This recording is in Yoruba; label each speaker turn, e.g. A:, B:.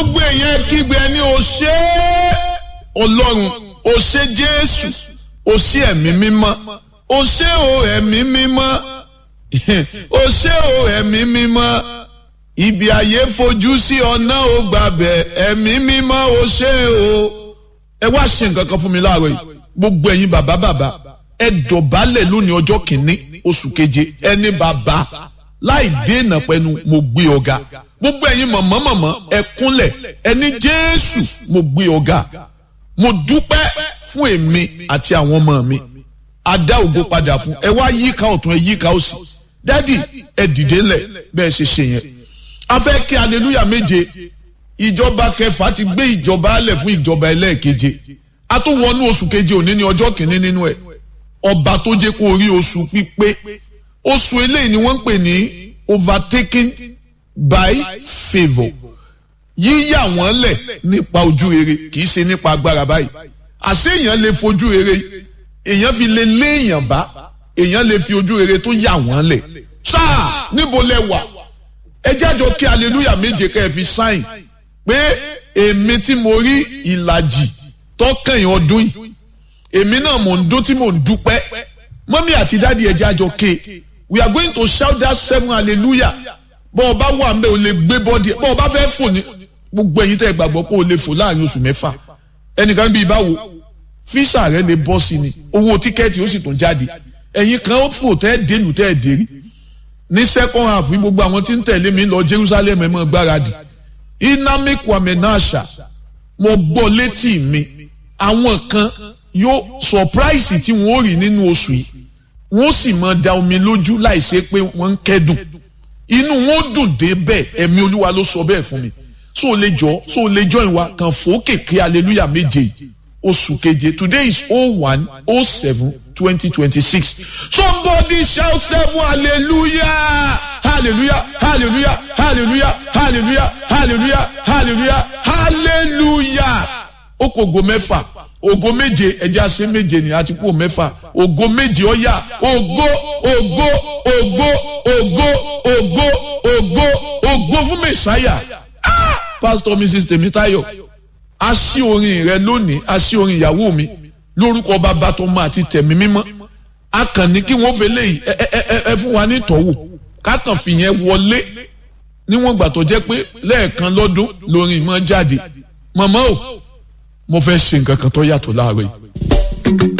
A: gbogbo èèyàn kígbe ẹni o ṣé ọlọ́run o ṣé jésù o ṣé ẹ̀mí mímọ́ o ṣé o ẹ̀mí mímọ́ o ṣé o ẹ̀mí mímọ́ ibi ayé fojú sí ọ̀nà ò gbàbẹ̀ ẹ̀mí mímọ́ o ṣé o ẹ wá ṣe nǹkan kan fún mi láàárọ̀ yìí gbogbo ẹ̀yin bàbá bàbá ẹ dọ̀bálẹ̀ lónìí ọjọ́ kìíní oṣù keje ẹni bàbá láì dènà pẹ̀lú mo gbé ọ̀gá gbogbo ẹ̀yin mọ̀mọ́ mọ̀mọ́ ẹ kúnlẹ̀ ẹni jésù mo gbé ọ̀gá mo dúpẹ́ fún èmi àti àwọn ọmọ mi a dá ògo padà fún ẹ wá yíká ọ̀tún ẹ yíká òsì dádì ẹ dìde ńlẹ̀ bẹ́ẹ̀ ṣe ṣe yẹn a fẹ́ kí aleluya méje ìjọba kẹfà ti gbé ìjọba alẹ̀ fún ìjọba ẹlẹ́ẹ̀keje a tún wọnú oṣù keje òní ní ọjọ́ kìíní nínú ẹ̀ ọba tó jẹ́ kó rí oṣù pípé oṣù eléyìí ni wọ́n ń pè ní overtaken by favour yíyà wọ́n lẹ̀ nípa ojú rere kì í ṣe nípa agbára báyìí àṣé èèyàn lè fojú rere èèyàn fi lè lé èèyàn bá èèyàn lè fi ojú rere tó yà wọ́n lẹ̀ sáà níbo lẹ wà ẹ jájọ kí aleluya méje kẹ́ ẹ fi sáìn pé èmi tí mo rí ìlàjì tọkàn ọdún yìí èmi náà mò ń dún tí mò ń dúpẹ́ mọ́mí àti dáàdi ẹ jájọ ké we are going to shout that seven hallelujah bọ́ ọba wà ń bẹ́ o lè gbé bọ́dì ẹ̀ bọ́ ọba fẹ́ fò ní gbogbo ẹ̀yin tẹ́ ẹ gbàgbọ́ pé o lè fò láàrin oṣù mẹ́fà ẹnìkan bíi báwo fíṣà rẹ lè bọ́ sí ni owó tíkẹ́ẹ̀tì ó sì tún jáde ẹ̀yin kan ó fò tẹ́ ẹ dénú tẹ́ ẹ dérí ní second half ní gbogbo àwọn tí ń tẹ̀lé mi lọ Jerusalem ẹ̀ mọ́ gbáradì inami kwame nasha mo gbọ́ létí mi àwọn kan yóò surprise tí wọ́n rí nínú oṣù yìí wọ́n sì máa da omi lójú láìsí pé wọ́n ń kẹ́dùn inú wọn dùn dé bẹ́ẹ̀ ẹ̀mí olúwa ló sọ bẹ́ẹ̀ fún mi so o lè jọ so o lè jọ ìwà kan fòókè kí hallelujah méje oṣù keje today is oh one oh seven twenty twenty six somebody shout seven hallelujah hallelujah hallelujah hallelujah hallelujah hallelujah hallelujah hallelujah ó kò go mẹ́fà ògo méje ẹjẹ́ àṣẹ méje ni àti kú mẹ́fà ògo méje ọ̀yà ògo ògo ògo ògo ògo ògo ògo fún mẹ́sáyà pastor mrs tèmítáyọ̀ a ṣí orin rẹ lónìí a ṣí orin ìyàwó mi lórúkọ bàbá tó máa ti tẹ̀mí mímọ́ a kàn ní kí wọ́n fẹlẹ́ yìí ẹ ẹ ẹ fún wa ní ìtọ́wò ká kàn fìyẹn wọlé níwọ̀n gbà tó jẹ́ pé lẹ́ẹ̀kan lọ́dún lórin ìmọ̀ jáde mọ̀mọ́ o mo fẹ́ ṣe nǹkan kan tó yàtọ̀ láàárọ̀ yìí.